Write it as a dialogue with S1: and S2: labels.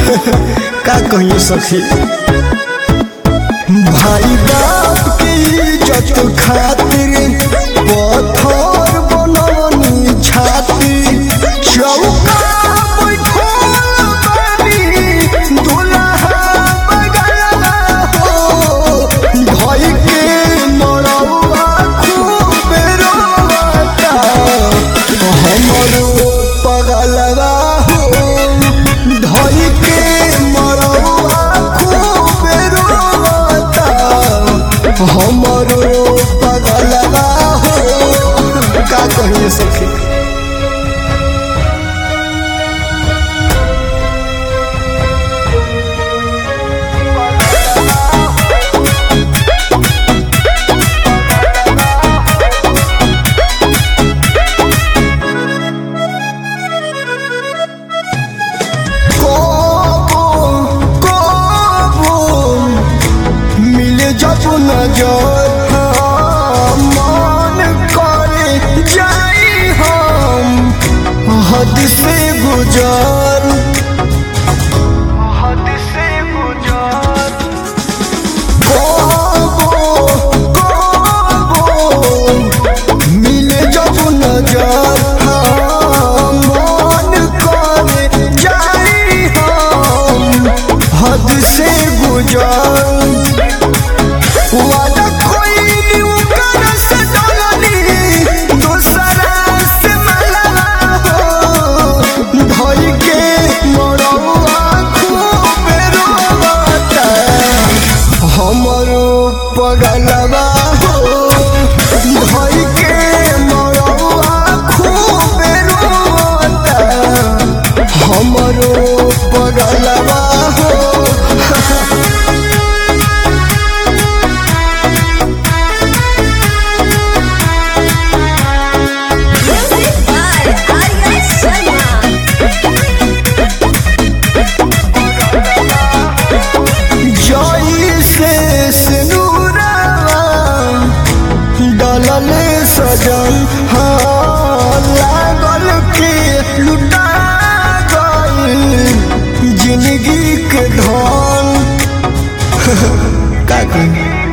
S1: का कहिए सखी भाई बाप के इज्जत खातिर पत्थर बनवनी छाती चौका बैठल बानी दुल्हा बगलवा हो भाई के मरौआ खूब रोता हमरो पगलवा हो धई के मरौआ खूब रोता हमरो पगलवा हो का कहिए सखी कबो कबो मिले जब नजर मन करे जाई हम हद से गुजर हद से गुजर कबो कबो मिले जब नजर मन करे जाई हम हद से गुजर वादा कोई उकर से डरनी दूसरा से मलवा हो धई के मरौआ खूब रोता हमरो पगलवा हो धई के मरौआ खूब रोता हमरो पगलवा हो
S2: Music by Arya Sharma.
S1: जई से सिनुरवा डलल सजन हाँ लागल के लुटा गई जिंदगी के धन का कही